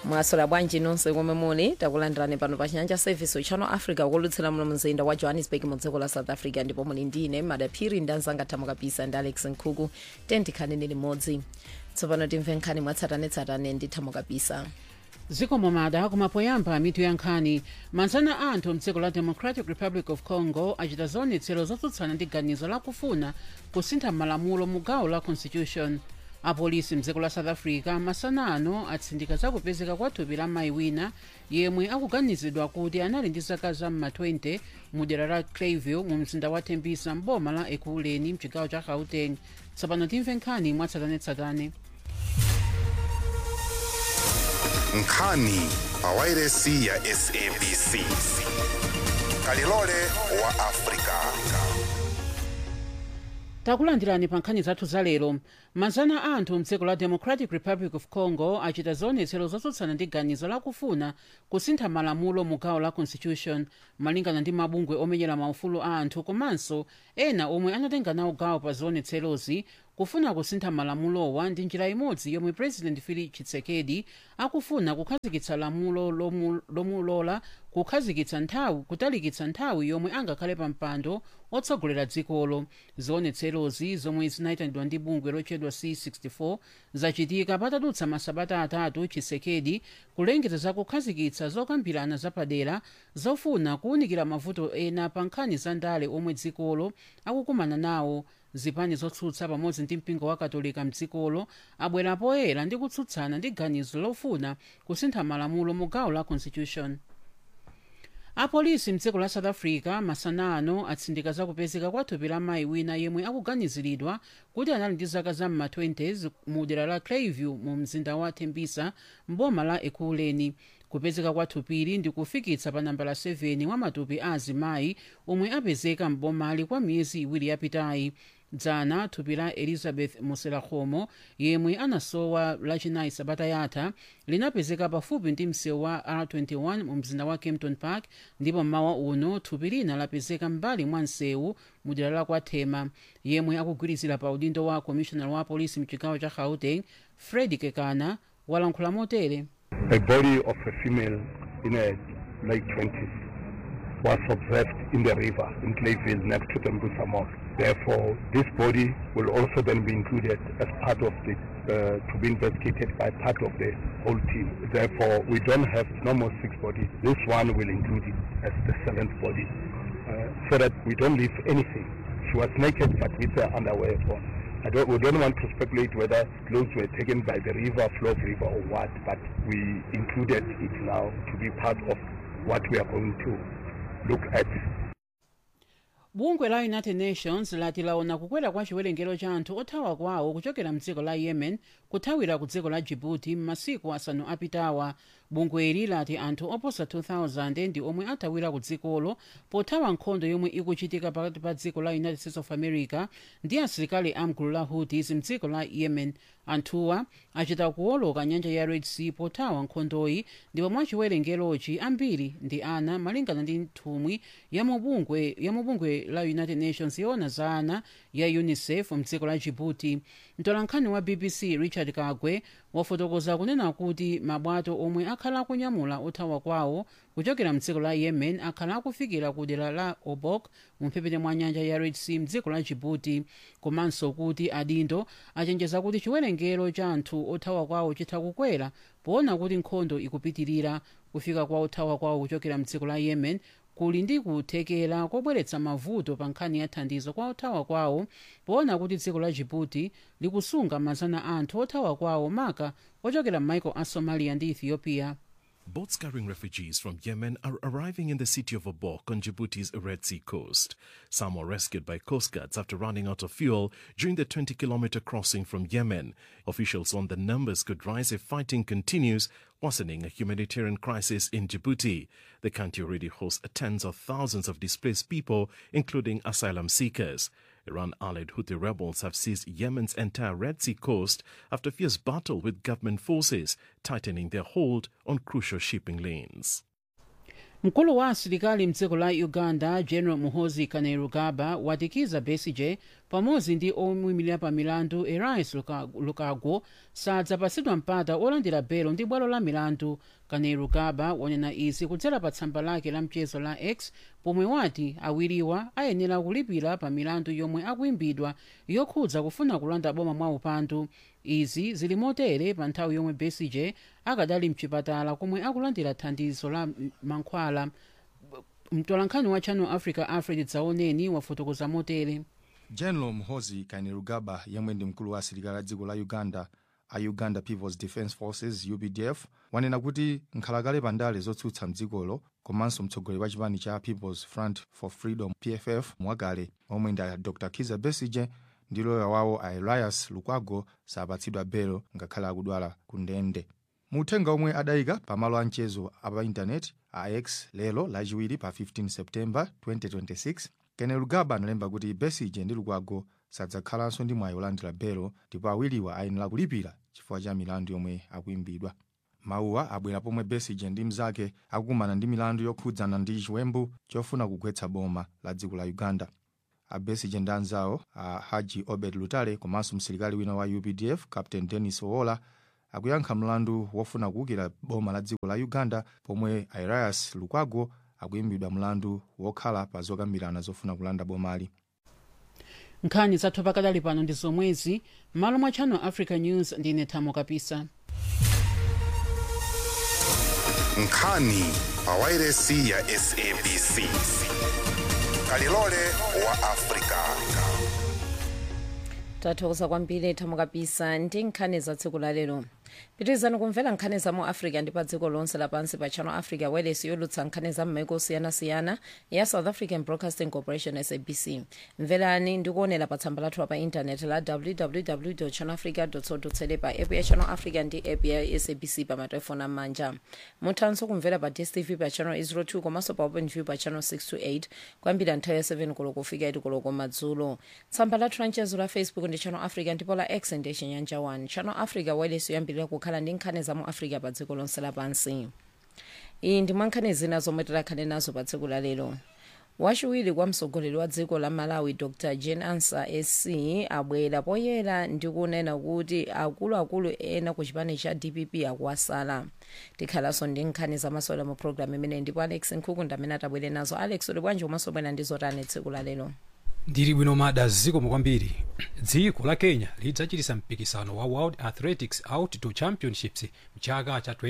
mwasola bwanji nonse komwe muli takulandirani pano pa chinyanja service channel africa kulutsira muno mzinda wa johannesburg mu dziko la south africa ndipo muli ndine madaphiri ndi anzanga thamo kapisa ndi alex nkhuku tentikhani limodzi tsopano timve nkhani mwatsatanetsatane ndi thamo kapisa zikomo mada kumapoyamba mitu ya nkhani manzana anthu mdziko la democratic republic of congo achita zionetsero zotsutsana ndi ganizo lakufuna kusintha malamulo mu gawo la constitution apolisi mdziko la south africa masana ano atsindika zakupezeka kwa thupi la mayi wina yemwe akuganizidwa kuti anali ndi zaka za mma 20 mu dera la clayville mu mzinda wa tembisa mboma la ekuleni mchigawo cha gauteng tsopano timve nkhani mwatsatanetsatane nkhani pawairesi ya sabc kalilole wa afrika takulandirani pa nkhani zathu za lero manzana anthu mdziko la democratic republic of congo achita zionetsero zotsutsana ndi ganizo lakufuna kusintha malamulo mu gawo la constitution malingana ndi mabungwe omenyera maufulu a anthu komanso ena omwe anatenga nawo gawo pa zionetserozi kufuna kusintha malamulowa ndi njira imodzi yomwe president felix tshisekedi akufuna kukhazikitsa lamulo lomu- lomulola kukhazikitsa nthawi kutalikitsa nthawi yomwe angakhale pa mpando otsogolera dzikolo zionetserozi zomwe zinayitanidwa ndi bungwe lotchedwa c64 zachitika patadutsa masabata atatu tshisekedi kulengeza za kukhazikitsa zokambirana zapadera zofuna kuwunikira mavuto ena pa nkhani za ndale omwe dzikolo akukumana nawo zipani zotsutsa pamodzi ndi mpingo wa katolika mdzikolo abwera poyera ndi kutsutsana ndi ganizo lofuna kusintha malamulo mu gawo la constitution apolisi mdziko la south africa masana ano atsindika zakupezeka kwa thupi la mayi wina yemwe akuganiziridwa kuti anali ndi zaka za mma 20s mu dera la clayville mu mzinda wa tembisa mboma la ekuleni kupezeka kwa thupili ndi kufikitsa pa nambala 7 wa matupi a azimayi omwe apezeka mbomali kwa miyezi iwiri yapitayi dzana thupi la elizabeth muselakhomo yemwe anasowa lachinayi sabata yatha linapezeka pafupi ndi msewu wa r21 mu mzinda wa kempton park ndipo mmawa uno thupi lina lapezeka mbali mwa msewu mu dera la kwathema yemwe akugwirizira pa udindo wa commissioner wa polisi mchigawo cha gauteng fred kekana walankhula motere a body of a female in her late 20s was observed in the river in Clayville next to the Mbusa Mall. Therefore, this body will also then be included as part of the, uh, to be investigated by part of the whole team. Therefore, we don't have normal six bodies. This one will include it as the seventh body uh, so that we don't leave anything. She was naked but with her underwear on. I don't, we don't want to speculate whether clothes were taken by the river, flow of river or what, but we included it now to be part of what we are going to look at. bungwe la united nations lati laona kukwera kwa chiwerengero cha anthu othawa kwawo kuchokera mdziko la yemen kuthawira ku dziko la djibouti m'masiku asanu apitawa bungweli lati anthu oposa 2000 ndi omwe athawira ku dzikolo pothawa nkhondo yomwe ikuchitika pakati pa dziko la united states of america ndi asilikali amgulu la houthis mdziko la yemen anthuwa achita kuwoloka nyanja ya red sea pothawa nkhondoyi ndipo mwa chiwerengerochi ambiri ndi ana malingana ndi nthumwi ya mubungwe ya mubungwe la united nations yona za ana ya unicef mdziko la djibouti mtolankhani wa bbc richard kagwe wafotokoza kunena kuti mabwato omwe akhala akunyamula othawa kwawo kuchokera mdziko la yemen akhala akufikira ku dera la obok mumphepete mwa nyanja ya red sea mdziko la djibouti komanso kuti adindo achenjeza kuti chiwerengero cha anthu othawa kwawo chitha kukwera poona kuti nkhondo ikupitirira kufika kwa othawa kwawo kuchokera mdziko la yemen kuli ndi kuthekera kobweretsa mavuto pa nkhani ya thandizo kwa othawa kwawo poona kuti dziko la djibouti likusunga mazana anthu othawa kwawo maka ochokera m'maiko a somalia ndi ethiopia Boats carrying refugees from Yemen are arriving in the city of Obok on Djibouti's Red Sea coast. Some were rescued by coast guards after running out of fuel during the 20 kilometer crossing from Yemen. Officials warn the numbers could rise if fighting continues, worsening a humanitarian crisis in Djibouti. The country already hosts tens of thousands of displaced people, including asylum seekers. Iran allied Houthi rebels have seized Yemen's entire Red Sea coast after fierce battle with government forces, tightening their hold on crucial shipping lanes. mkulu wa asilikali mdziko la uganda general muhozi kainerugaba watikiza besigye pamodzi ndi oyimirira pa milandu erais lukagwo sadzapatsidwa mpata olandira belo ndi bwalo la milandu kane rugaba wanena izi kudzera pa tsamba lake la mchezo la x pomwe wati awiriwa ayenera kulipira pa milandu yomwe akuimbidwa yokhudza kufuna kulanda boma mwa upandu izi zili motere pa nthawi yomwe besigye akadali mchipatala komwe akulandira thandizo la mankhwala mtolankhani wa channel africa alfred dzaoneni wafotokoza motere general mhozi kainerugaba yemwe ndi mkulu wa asilikali a dziko la uganda a uganda peoples defence forces updf wanena kuti nkhalakale pa ndale zotsutsa mdzikolo komanso mtsogoleri wa chipani cha peoples front for freedom pff mwakale omwe ndi a dr kiza besige ndi loya wawo a elias lukwago sapatsidwa belo ngakhale akudwala ku ndende mu uthenga omwe adayika pamalo a mchezo apa intaneti a x lero lachiwiri pa 15 septemba 2026 kainerugaba analemba kuti besige ndi lukwago sadzakhalanso ndi mwayi olandira belo ndipo awiriwa ayenera kulipira chifukwa cha milandu yomwe akuimbidwa mawuwa abwera pomwe besige ndi mnzake akukumana ndi milandu yokhudzana ndi chiwembu chofuna kugwetsa boma la dziko la uganda a besige ndi anzawo a haji obed lutale komanso msilikali wina wa updf captain dennis owola akuyankha mlandu wofuna kuwukira boma la dziko la uganda pomwe elias lukwago akuimbidwa mlandu wokhala pa zokambirana zofuna kulanda bomali nkhani zathu pakadali pano ndi zomwezi m'malo mwa channel africa news ndine thamo kapisa nkhani pa wairesi ya sabc kalilole wa afrika tathokoza kwambiri thamo kapisa ndi nkhani za tsiku la lero pitirizani kumvera nkhani za mu africa ndi pa dziko lonse lapansi pa channel africa wireless yolutsa nkhani za m'maiko osiyanasiyana ya south african broadcasting corporation sabc mverani ndi kuonera pa tsamba lathu pa intaneti la www channel africa co pa app ya channel africa ndi app ya sabc pa matelefoni am'manja muthanso kumvera pa dstv pa channel 02 komanso pa open view pa channel 628 kwambiri nthawi ya 7 koloko kufika 8 koloko madzulo tsamba lathu la mchezo la facebook ndi channel africa ndipo la x ndi chinyanja 1 channel africa wireless yoyambirira kukhala ndi nkhani za mu africa pa dziko lonse lapansi iyi ndi mwa nkhani zina zomwe tikhale nazo pa tsiku la lero wachiwiri kwa mtsogoleri wa dziko la malawi dr jane ansa sc abwera poyera ndi kunena kuti akuluakulu ena ku chipani cha dpp akuwasala tikhalanso ndi nkhani zamasewera mu programu imene ndipo alex nkhukunda amene atabwere nazo alex uli bwanji komanso bwera ndi zotani tsiku la lero ndili bwino mada zikomo kwambiri dziko la kenya lidzachitisa mpikisano wa world athletics outdoor championships mchaka cha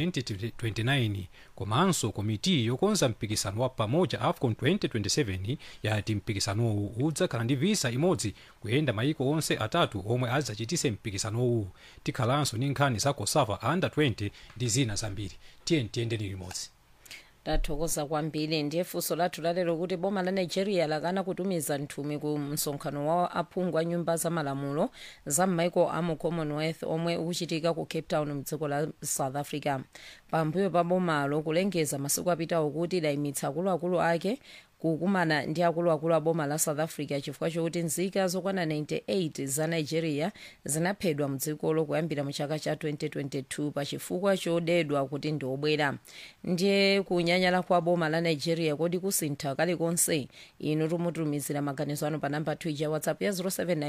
2029 komanso komiti yokonza mpikisano wa pamoja afcon 2027 yati mpikisanowu udzakhala ndi visa imodzi kuyenda maiko onse atatu omwe adzachitise mpikisanowu tikhalanso ndi nkhani za cosafa under 20 ndi zina zambiri tiye tiyendeni limodzi tathokoza kwambiri ndiye funso lathu lalero kuti boma la nigeria lakana kutumiza nthumwi ku msonkhano wa aphungu a nyumba za malamulo za m'maiko a mu commonwealth omwe ukuchitika ku cape town mdziko la south africa pambuyo pa bomalo kulengeza masiku apitawo kuti layimitsa akuluakulu ake kukumana ndi akuluakulu a boma la south africa chifukwa chokuti nzika zokwana 98 za nigeria zinaphedwa mdzikolo kuyambira mu chaka cha 2022 pa chifukwa chodedwa kuti ndi obwera ndiye kunyanyala kwa boma la nigeria kodi kusintha kalikonse inu tumutumizira maganizo anu pa namba 2 ya whatsapp ya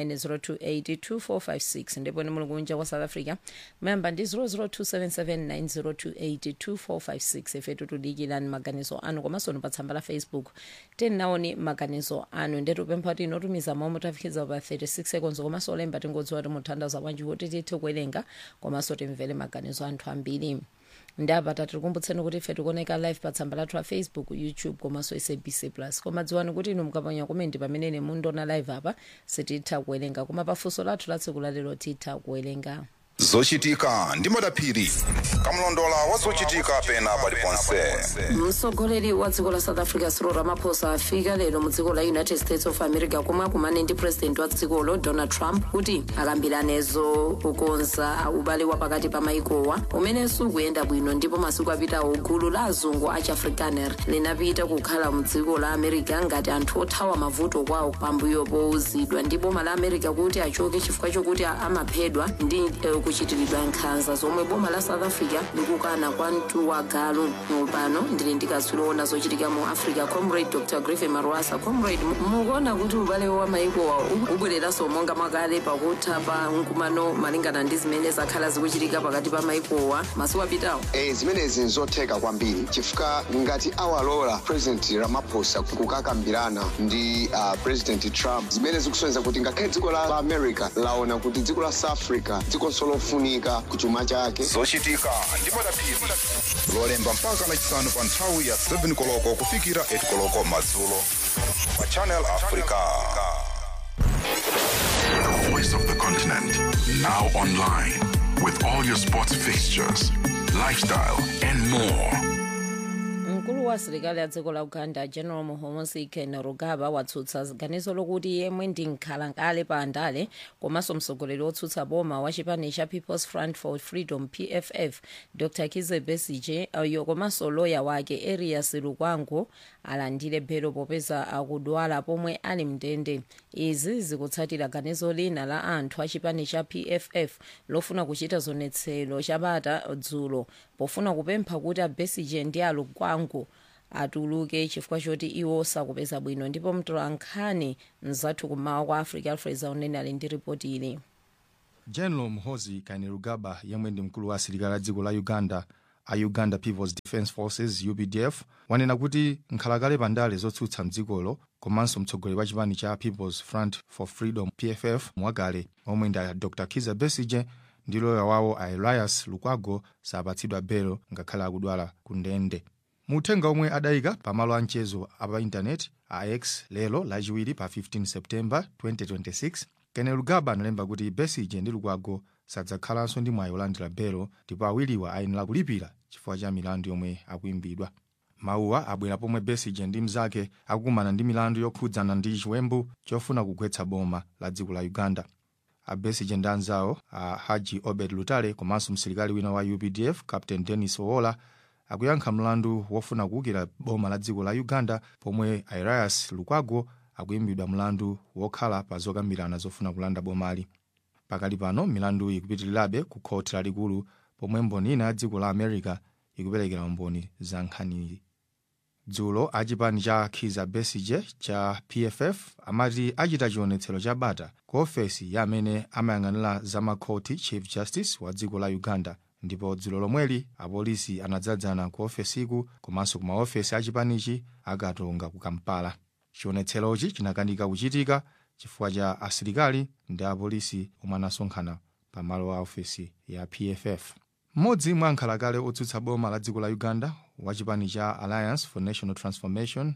0790282456 ndipo ni muli kunja kwa south africa mayamba ndi 0027790282456 ifetu tudikirani maganizo anu komanso pa tsamba la facebook tenaoni maganizo anu ndetupempha kuti inotumiza mawu mutafikiza pa 36 seconds komanso olemba tingodziwa kuti muthandaza bwanji kuti tithe kuwerenga komanso timvere maganizo anthu ambiri ndapata tikukumbutseni kuti ife tikuoneka live pa tsamba lathu la facebook youtube komanso sabc plus koma dziwani kuti inu mukaponya komenti pamene mundiona live apa sititha kuwerenga koma pafunso lathu la tsiku lalero titha kuwerenga zochitika ndi madaphiri kamlondola wa zochitika pena paliponse mtsogoleri wa dziko la south africa cyril ramaphosa afika lero mu dziko la united states of america komwe akumane ndi president wa dzikolo donald trump kuti akambiranezo kukonza ubale wa pakati pa maikowa umene sukuyenda bwino ndipo masiku apitawo gulu la azungu a chiafrikaner linapita kukhala mu dziko la america ngati anthu othawa mavuto kwawo pambuyo powuzidwa ndi boma la america kuti achoke chifukwa chokuti amaphedwa ndi eh, kuchitiridwa nkhanza zomwe boma la south africa likukana kwa mtuwagalu pano ndili ndikatswiri owona zochitika mu africa comrade dr griffin marwasa comrade mu- mukuona kuti ubale wa maikowa ubwereranso monga mwakale pakutha pa mkumano malingana ndi zimene zakhala zikuchitika pakati pa maikowa masiku apitawo e, zimenezi nzotheka kwambiri chifukwa ngati awalola president ramaphosa kukakambirana ndi uh, president trump zimene zikusonyeza kuti ngakhale dziko la america laona kuti dziko la south africa dzikonso lofunika kuchuma chake zochitika ndi madaphiri lolemba mpaka lachisanu pa nthawi ya 7 koloko kufikira 8 koloko madzulo pa channel africa The voice of the continent. Now online. With all your sports fixtures, lifestyle, and more. mkulu wa asilikali a dziko la uganda general muhoozi kainerugaba watsutsa ganizo lokuti yemwe ndi nkhalakale pa andale komanso mtsogoleri wotsutsa boma wa chipani cha people's front for freedom pff dr kize besige ayo komanso loya wake erias lukwango alandire belo popeza akudwala pomwe ali mndende izi zikutsatira ganizo lina la anthu a chipani cha pff lofuna kuchita zionetsero chapata dzulo pofuna kupempha kuti abesige ndi alukwango atuluke chifukwa choti iwo sakupeza bwino ndipo mtolankhani mzathu kumawa kwa africa alfred zaunene ali ndi ripoti ili general muhoozi kainerugaba yemwe ndi mkulu wa asilikali a dziko la uganda a uganda peoples defence forces updf wanena kuti nkhalakale pa ndale zotsutsa mdzikolo komanso mtsogoleri wa chipani cha peoples front for freedom pff mwakale omwe ndi a dr kiza besige ndi loya wawo a elias lukwago sapatsidwa belo ngakhale akudwala ku ndende mu uthenga omwe adayika pamalo a mchezo apa intaneti a x lero lachiwiri pa 15 septemba 2026 kainerugaba analemba kuti besige ndi lukwago sadzakhalanso ndi mwayi olandira belo ndipo awiriwa ayenera kulipira chifukwa cha milandu yomwe akuimbidwa mawuwa abwera pomwe besige ndi mnzake akukumana ndi milandu yokhudzana ndi chiwembu chofuna kugwetsa boma la dziko la uganda a besige ndi anzawo a haji obed lutale komanso msilikali wina wa updf captain dennis owola akuyankha mlandu wofuna kuwukira boma la dziko la uganda pomwe elias lukwago akuimbidwa mlandu wokhala pa zokambirana zofuna kulanda bomali pakali pano milandu ikupitirirabe ku khoti lalikulu pomwe mboni ina ya dziko la america ikuperekera umboni za nkhaniyi dzulo achipani cha khiza besige cha pff amati achita chionetsero cha bata ku ofesi ya amene amayang'anira zamakhoti chief justice wa dziko la uganda ndipo dzulo lomweli apolisi anadzadzana ku ofesiku komanso ku maofesi achipanichi akatonga ku kampala chionetserochi chinakanika kuchitika chifukwa cha asilikali ndi apolisi omwe anasonkhana pamalo a ofesi ya pff mmodzi mwa ankhalakale otsutsa boma la dziko la uganda wa chipani cha alliance for national transformation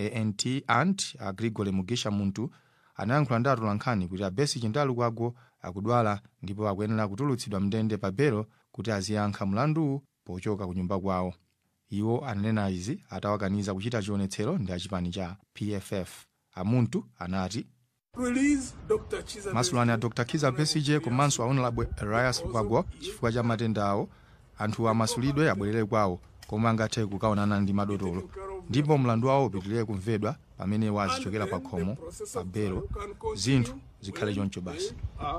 ant ant a grigore mugisha muntu anayankhula ndi atolankhani kuti abesige ndi alukwago akudwala ndipo akuyenera kutulutsidwa mndende pa belo kuti aziyankha mlanduwu pochoka ku nyumba kwawo iwo ananena izi atawakaniza kuchita chionetsero ndi achipani cha pff amuntu anati masulani a dr kiza besige komanso aonelabwe elias lukwago chifukwa cha matenda awo anthu amasulidwe abwerere kwawo komwe angathe kukaonana ndi madotolo ndipo mlandu wawo upitirire kumvedwa pamene wazichokera pa khomo pa belo zinthu zikhale choncho basi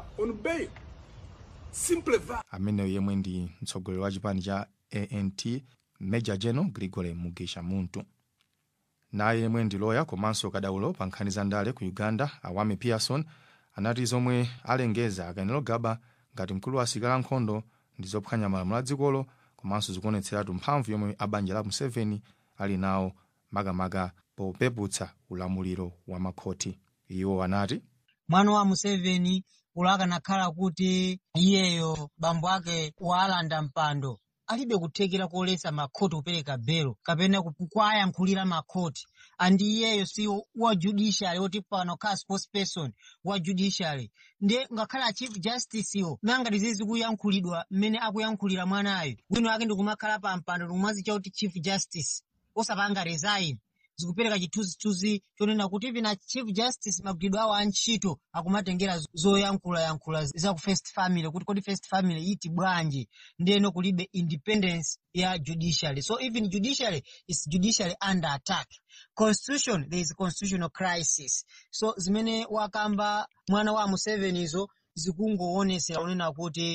ameneyo yemwe ndi mtsogoleri wa chipani cha ant major general grigore mugisha muntu naye yemwe ndi loya komanso kadaulo pa nkhani za ndale ku uganda awami pearson anati zomwe alengeza kainerugaba ngati mkulu wa asilikali ankhondo ndi zophwanya malamulo a dzikolo komanso zikuonetseratu mphamvu yomwe abanja la museveni ali nawo makamaka popeputsa ulamuliro wa makhoti iwo anati mwana wa museveni ulo akanakhala kuti iyeyo bambo ake walanda mpando alibe kuthekera koletsa makhoti kupereka belo kapena kuwayankhulira makhoti andi iyeyo si wa judiciary woti pano khala spokesperson wa judiciary ndiye ngakhale a chief justice yo nangati zizi zikuyankhulidwa mmene akuyankhulira mwanayo bwino ake ndikumakhala pa mpando ndikumwazicha kuti chief justice osapanga resign zikupereka chithunzithunzi chonena kuti ipina chief justice magwiridwe awo antchito akumatengera zoyankhulayankhula za ku first family kuti kodi first family iti bwanji ndiyeno kulibe independence ya judiciary so even judiciary is judiciary under attack constitution there is a constitutional crisis so zimene wakamba mwana wa musevenizo zikungoonesera kunena kuti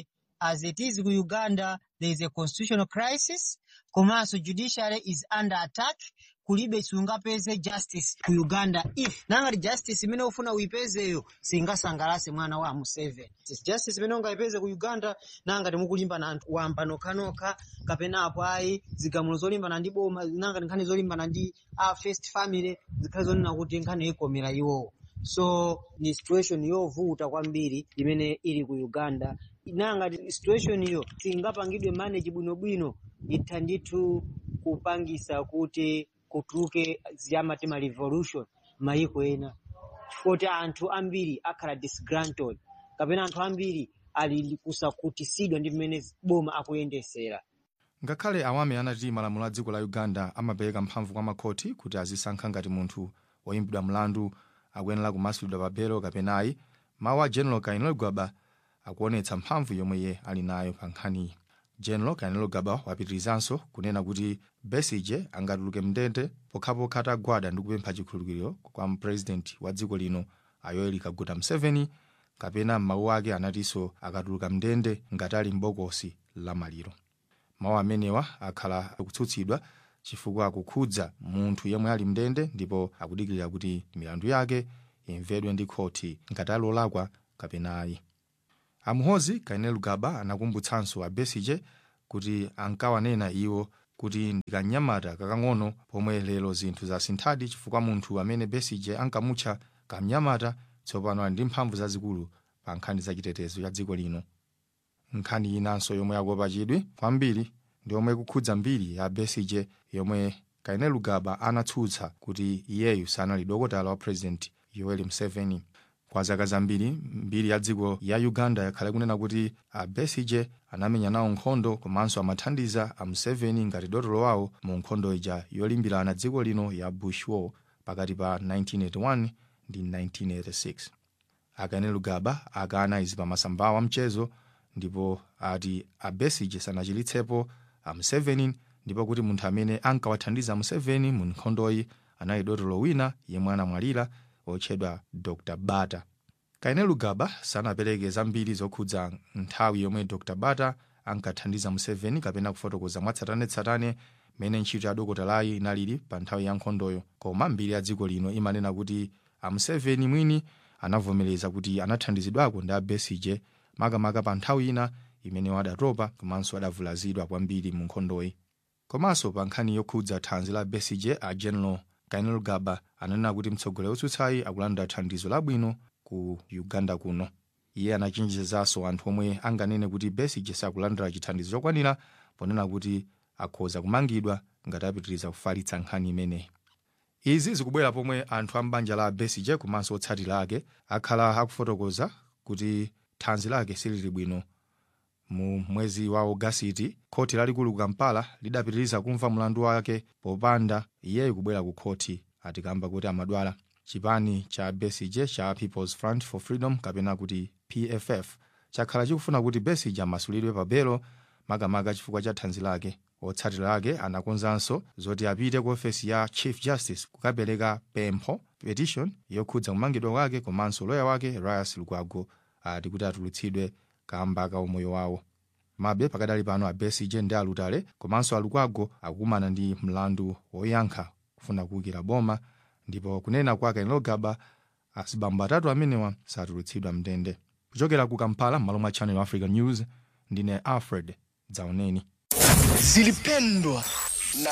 as it is ku uganda there is a constitutional crisis komanso judiciary is under attack kulibe sungapeze justice ku uganda if nangati justice imene ufuna uipezeyo singasangalase mwana wa museveni justice imene ungayipeze ku uganda nangati mukulimbana anthu wamba nokhanokha kapena apo ayi zigamulo zolimbana ndi boma nangati nkhani zolimbana ndi a first family zikhale zonena kuti nkhani ikomera iwowo so ni situation yovuta kwambiri imene ili ku uganda nangati situation iyo singapangidwe manage bwinobwino itha ndithu kupangisa kuti kutuluke ziyamati ma revolution mayiko ena chifukwa anthu ambiri akhala disgruntled kapena anthu ambiri ali kusakutisidwa ndi mmene boma akuyendesera ngakhale awame anati malamulo a dziko la uganda amapereka mphamvu kwa makhoti kuti azisankha ngati munthu woyimbidwa mlandu akuyenera kumasulidwa pa belo kapenayi mawu a general kainelo gaba akuonetsa mphamvu yomwe iye ali nayo pa nkhaniyi general kainelo gaba wapitirizanso kunena kuti besige angatuluke mndende pokhapokha atagwada ndi kupempha chikhululukiro kwa mpurezidenti wa dziko lino yoweri kaguta museveni kapena m'mawu ake anatinso akatuluka mndende ngati ali m'bokosi la maliro mawu amenewa akhala akutsutsidwa chifukwa akukhudza munthu yemwe ali mndende ndipo akudikirira kuti milandu yake imvedwe ndi khoti ngati alolakwa kapena ayi amuhozi kainelo gaba anakumbutsanso a besige kuti ankawanena iwo kuti ndikanyamata kakang'ono pomwe lero zinthu zasinthadi chifukwa munthu amene besige ankamutcha kamnyamata tsopano ali ndi mphamvu zazikulu pa nkhani za chitetezo cha dziko lino nkhani inanso yomwe yakopa chidwi kwambiri ndi yomwe ikukhudza mbiri ya besige yomwe kainelo gaba anatsutsa kuti iyeyu sanali dokotala wa purezidenti yoweri museveni kwa zaka zambiri mbiri ya dziko ya uganda yakhale kunena kuti a besige anamenya nawo nkhondo komanso amathandiza a museveni ngati dotolo wawo mu nkhondo ija yolimbirana dziko lino ya bush war pakati pa 1981 ndi 1986 akainelo gaba akana izi pa masambawa mchezo ndipo ati a besige sanachilitsepo a museveni ndipo kuti munthu amene ankawathandiza museveni mu nkhondoyi anali dotolo wina yemwe anamwalira otchedwa dr bata kainelo gaba sanapereke zambiri zokhudza nthawi yomwe dr bata ankathandiza museveni kapena kufotokoza mwatsatanetsatane mmene ntchito ya dokotalayi inalili pa nthawi ya nkhondoyo koma mbiri ya dziko lino imanena kuti a museveni mwini anavomereza kuti anathandizidwako ndi a besige makamaka pa nthawi ina imene adatopa komanso adavulazidwa kwambiri mu nkhondoyi komanso pa nkhani yokhudza thanzi la besige a general kainelo gaba ananena kuti mtsogoleri wotsutsayi akulandira thandizo labwino ku uganda kuno iye anachenjezanso anthu omwe anganene kuti besige sakulandira chithandizo chokwanira ponena kuti akhoza kumangidwa ngati apitiriza kufalitsa nkhani imeneyi izi zikubwera pomwe anthu a m'banja la besige komanso otsatira ake akhala akufotokoza kuti thanzi lake silili bwino mu mwezi wa ogasiti khoti lalikulu ku kampala lidapitiriza kumva mlandu wake popanda iyeyo kubwera ku khoti atikamba kuti amadwala chipani cha besige cha peoples front for freedom kapena kuti pff chakhala chikufuna kuti besige amasulidwe pa belo makamaka chifukwa cha thanzi lake otsatira ake anakonzanso zoti apite ku ofesi ya chief justice kukapereka pempho petition yokhudza kumangidwa kwake komanso loya wake rias lukwago ati kuti atulutsidwe kamba ka umoyo wawo mabe pakadali pano a besige ndi alutale komanso alukwago akukumana ndi mlandu woyankha kufuna kuwukira boma ndipo kunena kwa kainelo gaba azibambo atatu amenewa satulutsidwa mndende kuchokera ku kampala m'malo mwa channel africa news ndine alfred dzaoneni zilipendwa na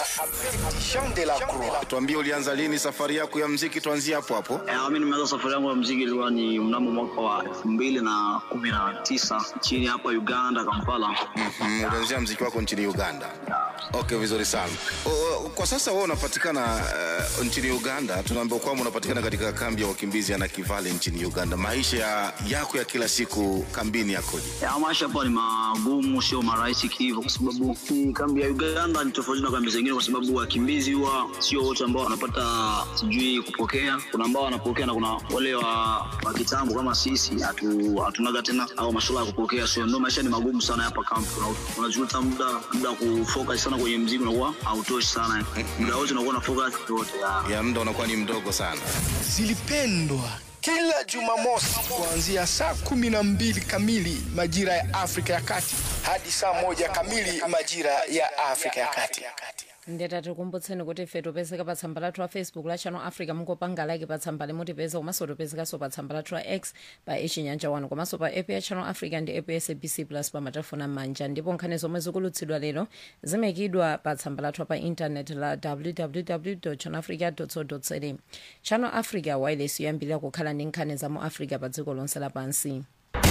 Jean de la Croix. Tuambie ulianza lini safari yako ya mziki, tuanzie hapo hapo. Eh, mimi nimeanza safari yangu ya mziki ilikuwa ni mnamo mwaka wa elfu mbili na kumi na tisa chini hapa Uganda, Kampala. Mm, ulianzia mziki wako nchini Uganda. Okay, vizuri sana. O, o, kwa sasa wewe unapatikana uh, nchini Uganda. Tunaambiwa kwamba unapatikana katika kambi ya wakimbizi ya Nakivale nchini Uganda. Maisha ya- yako ya kila siku kambini yakoje? Ya, maisha hapa ni magumu, sio marahisi hivyo, kwa sababu hii kambi ya Uganda ni tofauti na kambi zingine, kwa sababu wakimbizi huwa sio wote ambao wanapata sijui kupokea. Kuna ambao wanapokea na kuna wale wa, wa kitambo kama sisi hatu, hatunaga tena au masuala ya kupokea, so ndio maisha ni magumu sana hapa kambi. Una- Unajuta muda muda wa kufocus sana kwenye mziki unakuwa hautoshi sana, muda wote unakuwa na focus yote Ya muda unakuwa ni mdogo sana. Zilipendwa kila Jumamosi kuanzia saa kumi na mbili kamili majira ya Afrika ya Kati hadi saa moja kamili majira ya Afrika ya Kati. ndeta tikumbutseni kuti ife topezeka pa tsamba lathu la facebook la channel africa mungopanga like pa tsamba limutipeza komanso topezekanso pa tsamba lathu la x pa echinyanja 1 komanso pa app ya channel africa ndi app ya sabc plus pa matafona m'manja ndipo nkhani zomwe zikulutsidwa lero zimekidwa pa tsamba lathu pa intanet la www channel africa co za channel africa wireless yoyambirira kukhala ndi nkhani za mu africa pa dziko lonse lapansi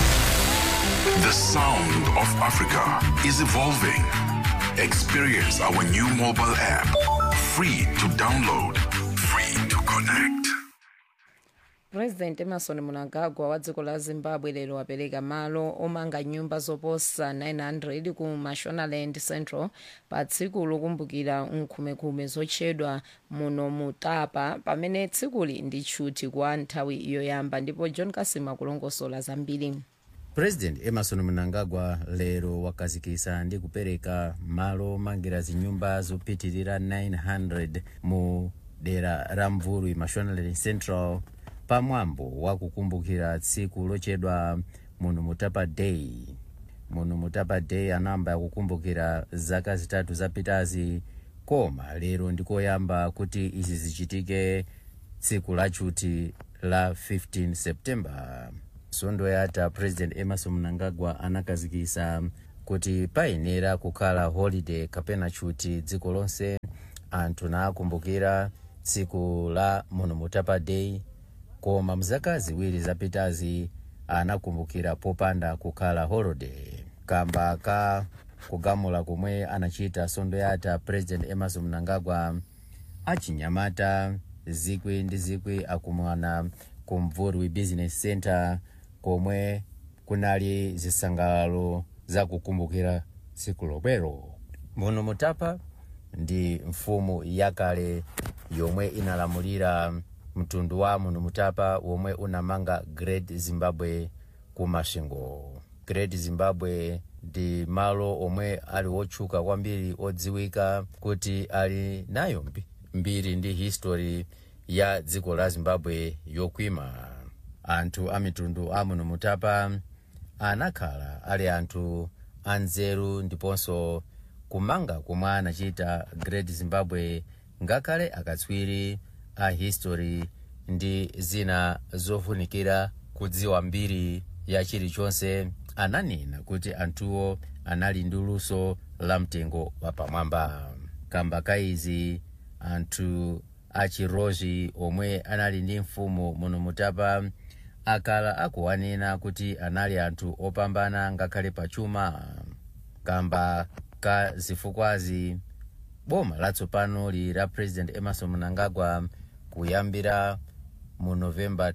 The sound of Africa is evolving. Experience our new mobile app. Free to download, free to connect. president emerson mnangagwa wa dziko la zimbabwe lero wapereka malo omanga nyumba zoposa 900 ku mashonaland central pa tsiku lokumbukira nkhumekume zotchedwa muno mutapa pamene tsikuli ndi tchuti kwa nthawi yoyamba ndipo john kasima kulongosola zambiri president emerson mnangagwa lero wakazikisa ndi kupereka malo omangira zinyumba zopitirira 900 mu dera la mvurwi mashonaland central pamwambo wa kukumbukira tsiku lochedwa muno mutapa day muno mutapa day anamba kukumbukira zaka zitatu zapitazi koma lero ndikoyamba kuti izi zichitike tsiku lachuti la 15 september sondo yata president emerson mnangagwa anakazikisa kuti payenera kukhala holiday kapena chuti dziko lonse anthu naakumbukira tsiku la muno mutapa day koma mzaka ziwiri zapitazi anakumbukira popanda kukhala holiday kamba ka kugamula komwe anachita sondo yata president emerson mnangagwa achinyamata zikwi ndi zikwi akumana ku mvurwi business center komwe kunali zisangalalo zakukumbukira tsiku lomwelo muno mutapa ndi mfumu yakale yomwe inalamulira mtundu wa muno mutapa womwe unamanga great zimbabwe ku mashingo great zimbabwe ndi malo omwe ali otchuka kwambiri odziwika kuti ali nayo mbi- mbiri ndi history ya dziko la zimbabwe yokwima anthu a mitundu a muno mutapa anakhala ali anthu anzeru ndiponso kumanga komwe anachita great zimbabwe ngakhale akatswiri a history ndi zina zofunikira kudziwa mbiri ya chilichonse ananena kuti anthuwo anali ndi luso la mtengo wapamwamba kamba kaizi anthu achirozhi omwe anali ndi mfumu muno mutapa akala akuwanena kuti anali anthu opambana ngakhale pachuma kamba ka zifukwazi boma latsopano li la president emerson mnangagwa kuyambira mu novemba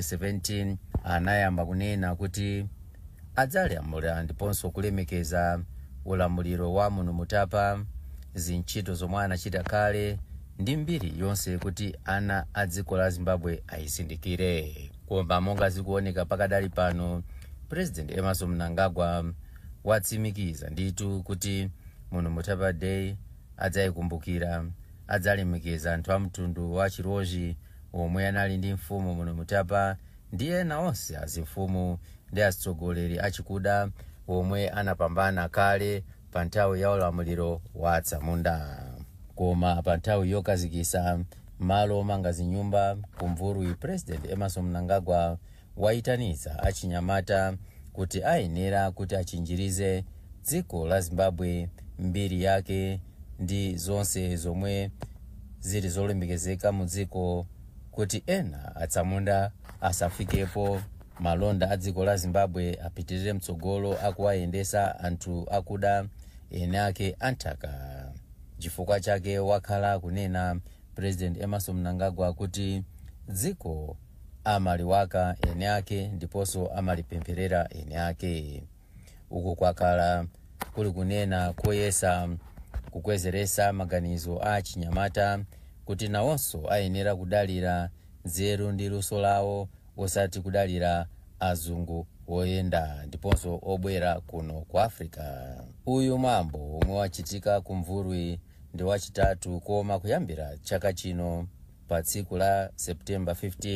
2017 anayamba kunena kuti adzalamulira ndiponso kulemekeza ulamuliro wa muno mutapa zintchito zomwe anachita kale ndi mbiri yonse kuti ana a dziko la zimbabwe ayizindikire koma monga zikuoneka pakadali pano president emerson mnangagwa watsimikiza nditu kuti muno mutapa day adzayikumbukira adzalemekeza anthu a mtundu wa chirozhi omwe anali ndi mfumu muno mutapa ndi ena onse azimfumu ndi atsogoleri achikuda omwe anapambana kale pa nthawi ya ulamuliro wa atsamunda koma pa nthawi yokazikisa malo omanga zinyumba kumvurwi president emerson mnangagwa wayitaniza achinyamata kuti ayenera kuti achinjirize dziko la zimbabwe mbiri yake ndi zonse zomwe zili zolemekezeka mu dziko kuti ena atsamunda asafikepo malonda a dziko la zimbabwe apitirire mtsogolo akuwayendesa anthu akuda ene ake anthaka chifukwa chake wakhala kunena president emerson mnangagwa kuti dziko amaliwaka ene ake ndiponso amalipempherera ene ake uku kwakhala kuli kunena koyesa kukwezeresa maganizo a chinyamata kuti nawonso ayenera kudalira nzeru ndi luso lawo osati kudalira azungu woyenda ndiponso obwera kuno ku africa uyu mwambo omwe wachitika kumvurwi ndi wachitatu koma kuyambira chaka chino pa tsiku la septemba 15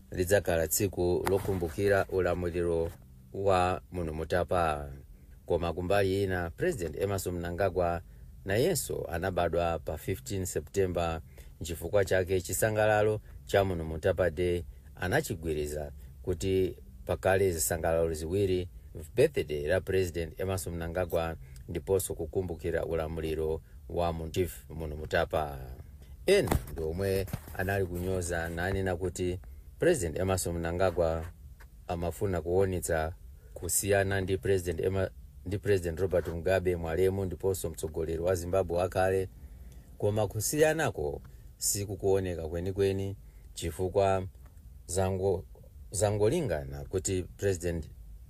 lidzakhala tsiku lokumbukira ulamuliro wa muno mutapa koma kumbali ina president emerson mnangagwa nayenso anabadwa pa 15 septemba nchifukwa chake chisangalalo cha muno mutapa day anachigwiriza kuti pakale zisangalalo ziwiri birthday la president emerson mnangagwa ndiponso kukumbukira ulamuliro wa chief muno mutapa ena ndi omwe anali kunyoza nanena kuti president emerson mnangagwa amafuna kuonetsa kusiyana ndi president Emma, ndi president robert mugabe mwalemu ndiponso mtsogoleri wa zimbabwe wakale koma kusiyanako sikukuoneka kwenikweni chifukwa zango zangolingana kuti president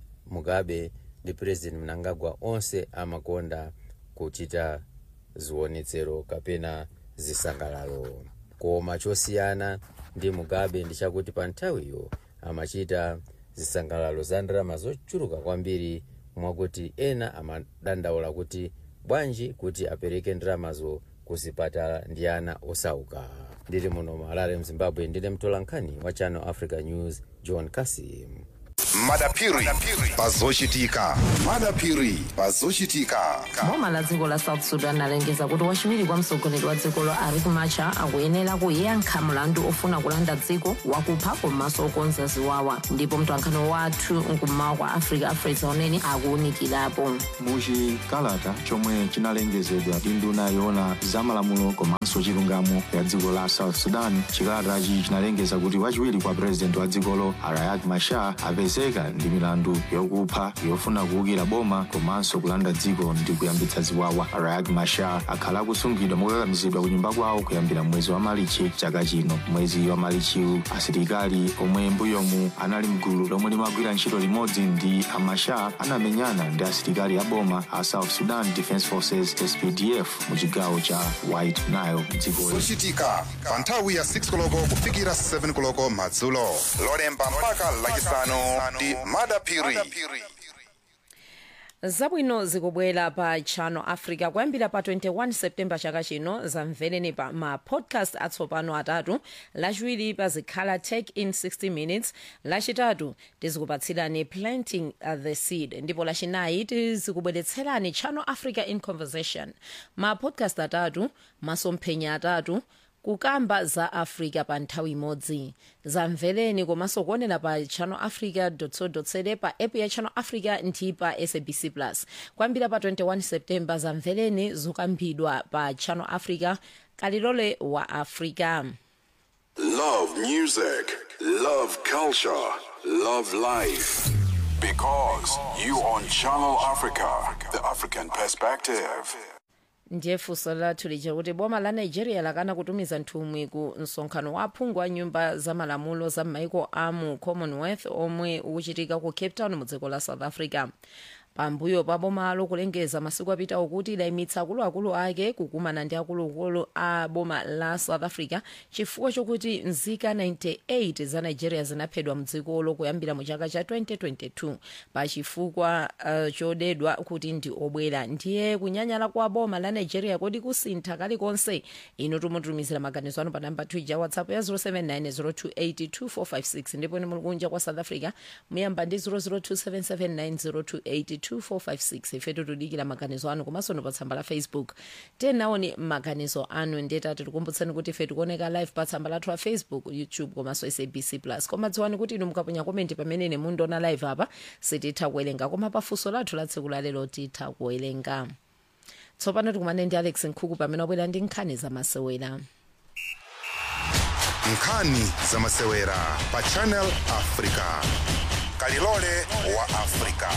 mugabe ndi president mnangagwa onse amakonda kuchita zionetsero kapena zisangalalo koma chosiyana ndi mugabe ndi chakuti pa nthawiyo amachita zisangalalo za ndalama zochuluka kwambiri mwakuti ena amadandaula kuti bwanji kuti apereke ndalamazo kuzipatala ndi ana osauka ndili muno malale mzimbabwe ndine mtolankhani wa channel africa news john kasim madapiri pazochitika madapiri pazochitika boma la dziko la south sudan alengeza kuti wachiwiri kwa mtsogoleri wa dzikolo riek machar akuyenera kuyankha mlandu ofuna kulanda dziko wakupha komanso okonza ziwawa ndipo mtolankhani wathu mkummawa kwa africa afresa unene akuwunikirapo muchikalata chomwe chinalengezedwa ndi nduna yoona zamalamulo komanso chilungamo ya dziko la south sudan chikalatachi chinalengeza kuti wachiwiri kwa purezidenti wa dzikolo riek machar apezeka ndi milandu yokupha yofuna kuwukira boma komanso kulanda dziko ndi kuyambitsa ziwawa riek machar akhala akusungidwa mokakamizidwa ku nyumba kwawo kuyambira mwezi wa malichi chaka chino mwezi wa malichiwu asilikali omwe mbuyomu anali mgulu lomwe limagwira ntchito limodzi ndi amachar anamenyana ndi asilikali a boma a south sudan defense forces spdf mu chigawo cha white nile mdzikoli zochitika pa nthawi ya 6 koloko kufikira 7 koloko madzulo lolemba mpaka lachisanu ndi madapiri zabwino zikubwera pa channel africa kuyambira pa 21 septemba chaka chino zamvereni pa ma podcast atsopano atatu lachiwiri pazikhala tech in 60 minutes lachitatu tizikupatsirani planting the seed ndipo lachinayi tizikubweretserani channel africa in conversation ma podcast atatu masomphenya atatu kukamba za africa pa nthawi imodzi zamvereni komanso kuonera pa channel africa co za pa app ya channel africa ndi pa sabc plus kuyambira pa 21 septemba zamvereni zokambidwa pa channel africa kalilole wa africa Love music, love culture, love life. Because you on Channel Africa, the African perspective. ndiye funso lathu lija kuti boma la nigeria lakana kutumiza nthumwi ku msonkhano wa aphungu a nyumba za malamulo za maiko a mu commonwealth omwe ukuchitika ku cape town mu dziko la south africa pambuyo pa bomalo kulengeza masiku apitawo kuti layimitsa akuluakulu ake kukumana ndi akuluakulu a boma la south africa chifukwa chokuti nzika 98 za nigeria zinaphedwa mdzikolo kuyambira mu chaka cha 2022 pa chifukwa uh, chodedwa kuti ndi obwera ndiye kunyanyala kwa boma la nigeria kodi kusintha kalikonse ino tumutumizira maganizo anu pa namba twija whatsapp ya 079 ndipo ni muli kunja kwa south africa muyamba ndi 0027790282456 ifetu tudikira maganizo anu komanso no pa tsamba la facebook tenaoni maganizo anu ndeta tikukumbutsani kuti ife tikuoneka live pa tsamba lathu la facebook youtube komanso sabc plus koma dziwani kuti inu mukaponya komenti pamene mundiona live apa sititha kuwerenga koma pafunso lathu la tsiku lalero titha kuwerenga tsopano tikumane ndi alex nkhuku pamene wabwera ndi nkhani zamasewera nkhani zamasewera pa channel africa kalilole wa africa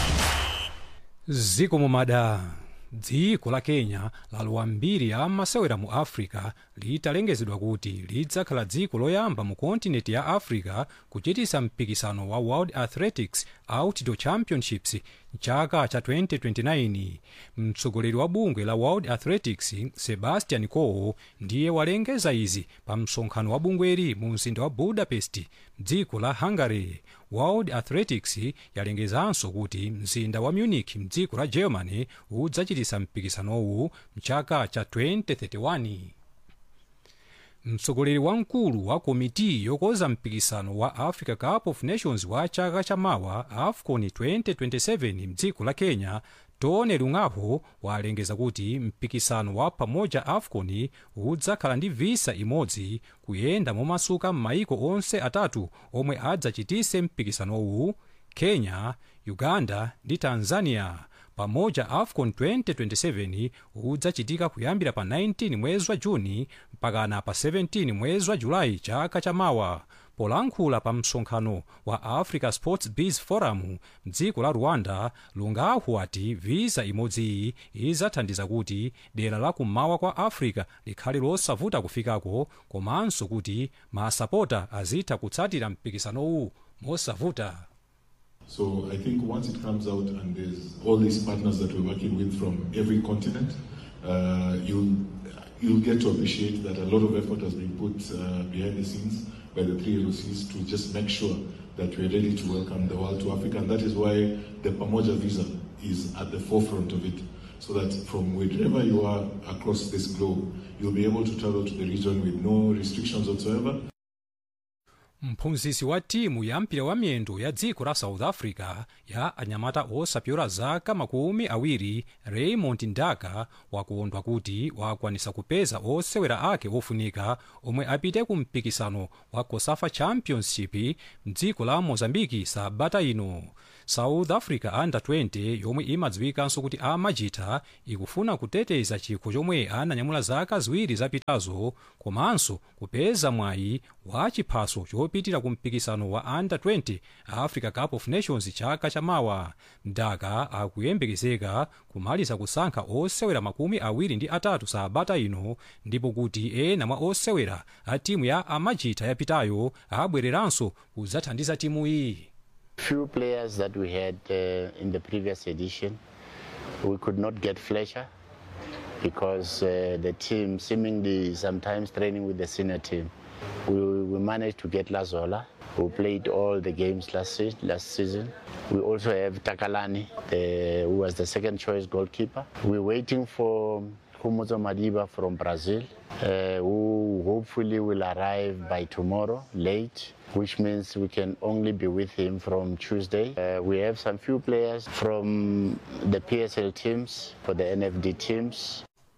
ziko mumada dziko la kenya lalowa mbiri ya masewera mu africa litalengezedwa kuti lidzakhala dziko loyamba mu kontinenti ya africa kuchitisa mpikisano wa world athletics outdoor championships mchaka cha 2029 mtsogoleri wa bungwe la world athletics sebastian coe ndiye walengeza izi pa msonkhano wa bungweri mu mzinda wa budapest mdziko la hungary world athletics yalengezanso kuti mzinda wa munich mdziko la germany udzachitisa mpikisanowu mchaka cha 2031 mtsogoleri wamkulu wa komiti yokonza mpikisano wa africa cup of nations wa chaka chamawa afcon 2027 mdziko la kenya tone lungaho walengeza kuti mpikisano wa pamoja afcon udzakhala ndi visa imodzi kuyenda momasuka m'mayiko onse atatu omwe adzachitise mpikisanowu kenya uganda ndi tanzania pamoja afcon 2027 udzachitika kuyambira pa 19 mwezi wa juni mpakana pa 17 mwezi wa julayi chaka chamawa polankhula pa msonkhano wa africa sports biz forum mdziko la rwanda lungahu ati visa imodzi idzathandiza kuti dera la kummawa kwa africa likhale losavuta kufikako komanso kuti masapota azitha kutsatira mpikisanowu mosavuta So I think once it comes out and there's all these partners that we're working with from every continent, uh, you'll you'll get to appreciate that a lot of effort has been put uh, behind the scenes by the three LOCs to just make sure that we're ready to welcome the world to Africa, and that is why the Pamoja visa is at the forefront of it. So that from wherever you are across this globe, you'll be able to travel to the region with no restrictions whatsoever. mphunzitsi wa timu ya mpira wa miyendo ya dziko la south africa ya anyamata osapyola zaka makumi awiri raymond ndaka wakondwa kuti wakwanisa kupeza osewera ake ofunika omwe apite ku mpikisano wa cosafa championship mdziko la mozambiki sabata ino south africa under 20 yomwe imadziwikanso kuti amajita ikufuna kuteteza chikho chomwe ananyamula zaka ziwiri zapitazo komanso kupeza mwayi wa chiphaso chopitira ku mpikisano wa under 20 africa cup of nations chaka chamawa ndaka akuyembekezeka kumaliza kusankha osewera makumi awiri ndi atatu sabata ino ndipo kuti ena mwa osewera a timu ya amajita yapitayo abwereranso kudzathandiza timu iyi few players that we had uh, in the previous edition. We could not get Fletcher because uh, the team seemingly sometimes training with the senior team. We, we managed to get Lazola, who played all the games last, se- last season. We also have Takalani, the, who was the second choice goalkeeper. We're waiting for Humuzo Madiba from Brazil, uh, who hopefully will arrive by tomorrow late which means we can only be with him from Tuesday. Uh, we have some few players from the PSL teams, for the NFD teams.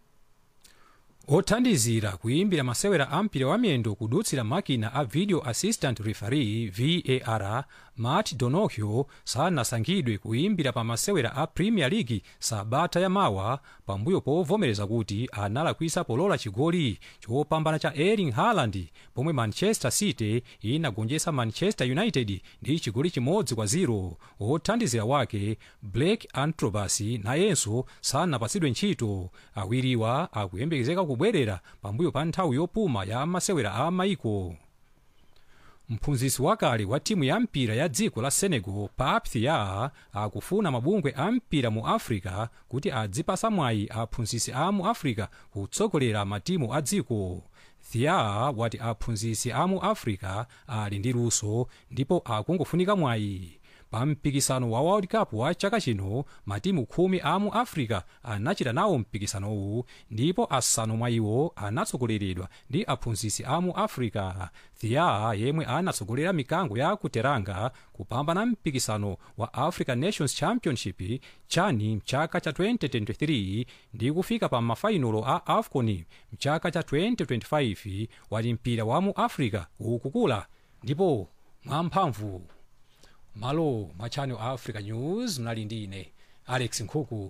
othandizira kuimbira masewera a mpira wa miyendo kudutsira makina a video assistant referee var matt donohue sanasankhidwe kuimbira pa masewera a premier league sabata yamawa pambuyo povomereza kuti analakwisa polola chigoli chopambana cha erling haaland pomwe manchester city inagonjetsa manchester united ndi chigoli chimodzi kwa 0 othandizira wake blake antrobas nayenso sanapatsidwe ntchito awiriwa akuyembekezeka kubwerera pambuyo pa nthawi yopuma ya masewera a maiko mphunzitsi wakale wa timu ya mpira ya dziko la senegal pap thiaw akufuna mabungwe a mpira mu africa kuti adzipasa mwayi aphunzitsi a mu africa kutsogolera matimu a dziko thiaw wati aphunzitsi a mu africa ali ndi luso ndipo akungofunika mwayi pa mpikisano wa world cup wa chaka chino matimu khumi a mu africa anachita nawo mpikisanowu ndipo asanu mwa iwo anatsogoleredwa ndi aphunzitsi a mu africa thiaw yemwe anatsogolera mikango ya kuteranga kupambana mpikisano wa african nations championship chani mchaka cha 2023 ndi kufika pa mafainolo a afcon mchaka cha 2025 wati mpira wa mu africa ukukula ndipo mwamphamvu malo mwa channel africa news mnali ndi ine alex nkhuku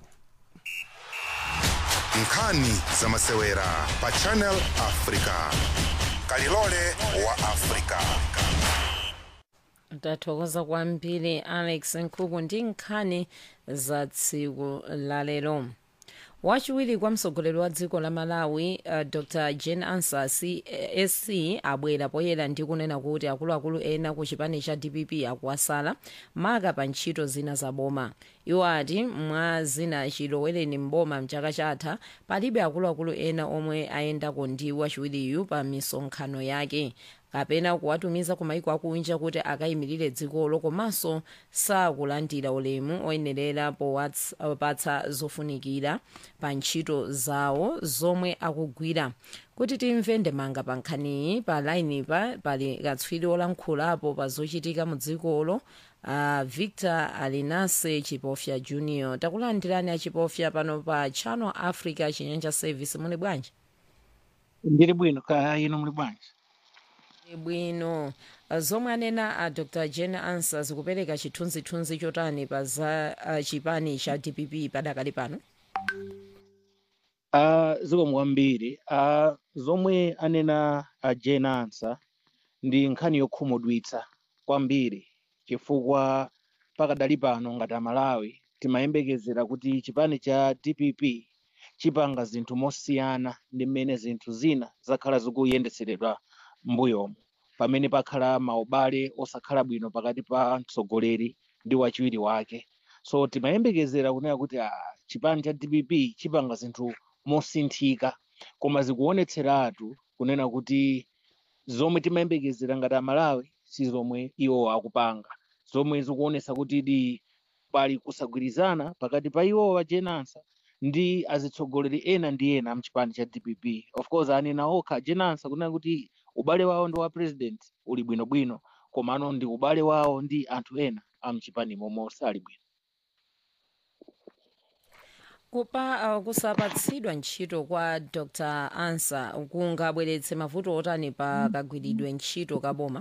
nkhani za masewera pa channel africa kalilole wa africa tathokoza kwambiri alex nkhuku ndi nkhani za tsiku lalero wachiwiri kwa mtsogoleri wa dziko la malawi uh, dr jane ansa sc abwera poyera ndi kunena kuti akuluakulu ena ku chipani cha dpp akuwasala maka pa ntchito zina za boma iwo ati mwa zina chilowereni mboma mchaka chatha palibe akuluakulu ena omwe ayendako ndi wachiwiriyu pa misonkhano yake kapena kuwatumiza ku maiko akunja kuti akayimirire dzikolo komanso sakulandira ulemu oyenerera powapatsa zofunikira pa ntchito zawo zomwe akugwira kuti timve ndemanga pa nkhaniyi pa lainipa pali katswiri olankhulapo pa zochitika mu dzikolo uh, victor alinase chipofya junior takulandirani achipofya pano pa channel africa chinyanja service muli bwanji ndili bwino ka ino muli bwanji bwino uh, zomwe anena a uh, dr jane answers kupereka chithunzithunzi chotani pa za uh, chipani cha dpp padakali pano uh, zikomo kwambiri uh, zomwe anena a uh, jane answer ndi nkhani yokhumudwitsa kwambiri chifukwa pakadali pano ngati amalawi timayembekezera kuti chipani cha dpp chipanga zinthu mosiyana ndi mmene zinthu zina zakhala zikuyendetseredwa mbuyomo pamene pakhala maubale osakhala bwino pakati pa mtsogoleri ndi wachiwiri wake so timayembekezera kunena kuti ah, chipani cha dpp chipanga zinthu mosinthika koma zikuonetseratu kunena kuti zomwe timayembekezera ngati amalawi si zomwe iwo akupanga zomwe zikuonesa kuti di pali kusagwirizana pakati pa iwowa jenansa ndi azitsogoleri ena ndi ena mchipani cha dpp of course anena okha jenansa kunena kuti ubale wawo ndi wa president uli bwinobwino komano ndi ubale wawo ndi anthu ena amchipani momwe sali bwino kupa uh, kusapatsidwa ntchito kwa dr ansa kungabweretse mavuto otani pa kagwiridwe ntchito kaboma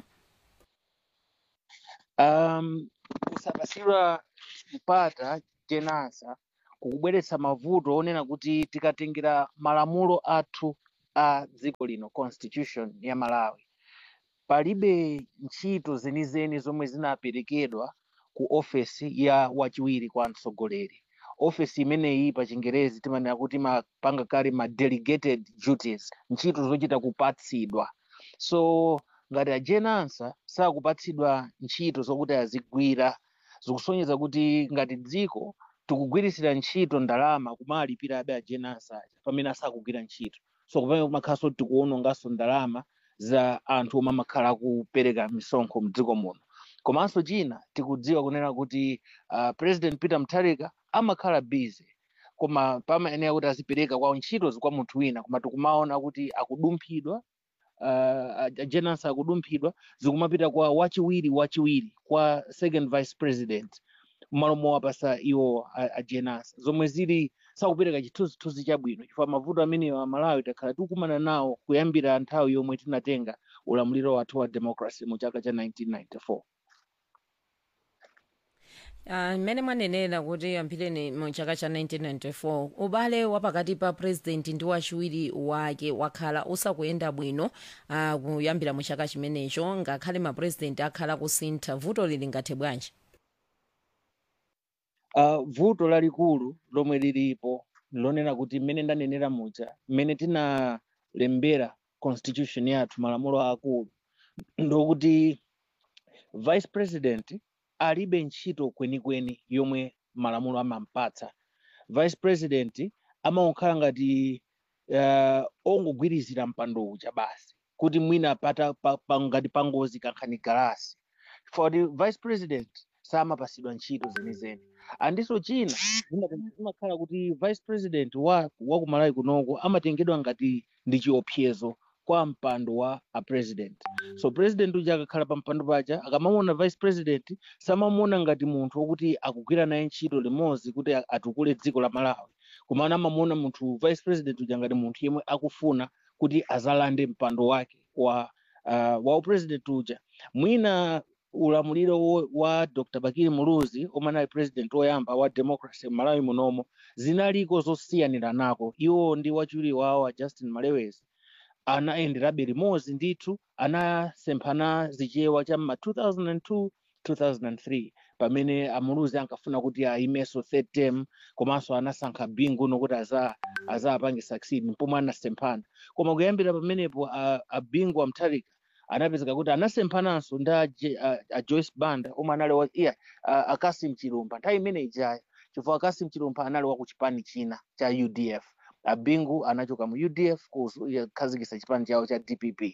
um, kusapatsidwa mpata jenansa kukubweretsa mavuto onena kuti tikatengera malamulo athu a dziko lino constitution ya malawi palibe ntchito zenizeni zomwe zinaperekedwa ku ofesi ya wachiwiri kwa mtsogoleri ofesi imeneyi pa chingerezi timanena kuti mapanga kale ma delegated duties ntchito zochita kupatsidwa so ngati ajenansa sakupatsidwa ntchito zokuti azigwira zikusonyeza kuti ngati dziko tikugwirisira ntchito ndalama kumalipira abe ajenansa aja pamene asakugwira ntchito so kupamene kumakhalanso tikuwononganso ndalama za anthu omwe amakhala kupereka misonkho mdziko muno komanso china tikudziwa kunena kuti uh, president peter mutharika amakhala busy koma pamayenera kuti azipereka kwa ntchito kwa munthu wina koma tikumaona kuti akudumphidwa uh, ajenansa akudumphidwa zikumapita kwa wachiwiri wachiwiri kwa second vice president m'malo mowapasa iwo ajenansa zomwe zili sakupereka chithunzithunzi chabwino chifukwa mavuto ameneyo amalawi takhala tikukumana nawo kuyambira nthawi yomwe tinatenga ulamuliro wathu wa democracy mu chaka cha 1994 mmene uh, mwanenera kuti yambireni mu chaka cha 1994 ubale wapakati pa president ndi wachiwiri wake wakhala usakuyenda bwino uh, kuyambira mu chaka chimenecho ngakhale mapresident akhala kusintha vuto lili ngathe bwanji uh, vuto lalikulu lomwe lilipo lonena kuti mmene ndanenera muja mmene tinalembera constitution yathu malamulo akulu ndokuti vice president alibe ntchito kwenikweni yomwe malamulo amampatsa vice president amakhala ngati uh, ongogwirizira mpando uja basi kuti mwina pata pa, pa, ngati pangozi kankhani galasi for the vice president samapasidwa ntchito zenizeni andiso china zimakhala kuti vice president wa wakumalawi kunoko amatengedwa ngati ndi chiopsezo kwa mpando wa a president so president uja akakhala pa mpando paja akamamuona vice president samamuona ngati munthu wokuti akugwira naye ntchito limodzi kuti atukule dziko la malawi komana amamuona munthu vice president uja ngati munthu yemwe akufuna kuti azalande mpando wake wa uh, wa upresident uja mwina ulamuliro wa dr bakiri muluzi omwe anali president woyamba wa democracy malawi munomo zinaliko zosiyanira nako iwo ndi wachiwiri wawo a justin malewezi anayenderabe limodzi ndithu anasemphana zichewa cha ma 2002 2003 pamene amuluzi ankafuna kuti ayimenso third term komanso anasankha bingu nokuti aza azapange succeed pomwe anasemphana koma kuyambira pamenepo abingu amtharika anapezeka kuti anasemphananso ndi a, a, a joyce banda omwe anali wa iya a, akasim chilumba nthawi imene ijayo chifukwa akasim chilumba anali wa ku chipani china cha udf abingu anachoka mu udf kukhazikitsa chipani chawo cha dpp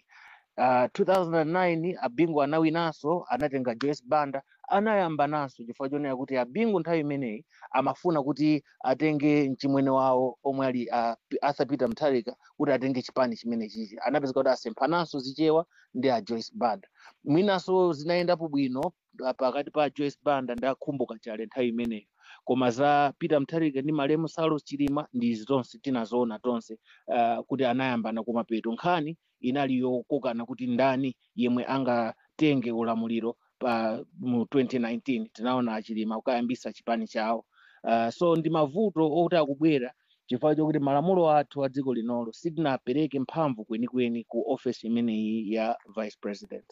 uh, 2009 abingu anawinanso anatenga joyce banda anayambananso chifukwa chonena kuti abingu nthawi imeneyi amafuna kuti atenge mchimwene wawo omwe ali uh, arthur peter mutharika kuti atenge chipani chimene chichi anapezeka kuti asemphananso zichewa ndi a joyce banda mwinanso zinayendapo bwino uh, pakati pa joyce banda ndi akhumbuka chale nthawi imeneyo koma za peter mutharika ndi malemu salos chilima ndi izi tonse tinazoona tonse uh, kuti anayambana kumapeto nkhani inali yokokana kuti ndani yemwe angatenge ulamuliro pa mu 2019 tinaona achilima kukayambisa chipani chawo uh, so ndi mavuto oti akubwera chifukwa chokuti malamulo athu a dziko linolo sitinapereke mphamvu kwenikweni ku office imeneyi ya vice president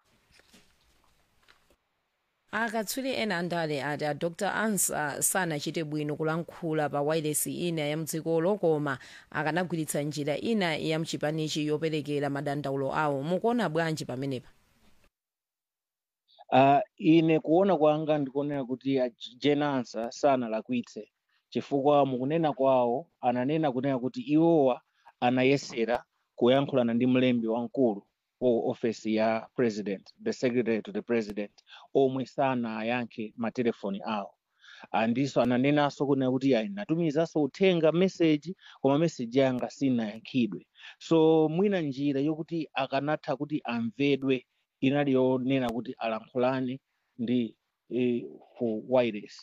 akatswiri ena andale ati a dr ansa sanachite bwino kulankhula pa wailesi ina ya mdzikolo koma akanagwiritsa njira ina ya mchipanichi yoperekera madandaulo awo mukuona bwanji pamenepa uh, ine kuona kwanga ndikuonera kuti a Jane Ansa sanalakwitse chifukwa mukunena kwawo ananena kunena kuti iwowa anayesera kuyankhulana ndi mlembi wamkulu wa office ya president the secretary to the president omwe sanayankhe matelefoni awo andiso ananenanso kunena kuti ayi natumizanso uthenga message koma message yanga sinayankhidwe so mwina njira yokuti akanatha kuti amvedwe inali yonena kuti alankhulane ndi eh, ku wireless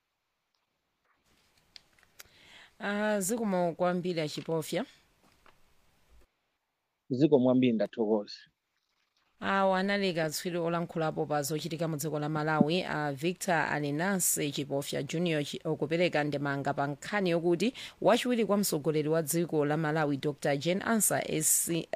uh, zikomo kwambiri achipofya zikomo kwambiri ndathokoza awo anali katswiri olankhulapo pa zochitika mu dziko la malawi a victor alinase chipofya junior chi- okupereka ndemanga pa nkhani yokuti wachiwiri kwa mtsogoleri wa dziko la malawi dr jane ansa esi-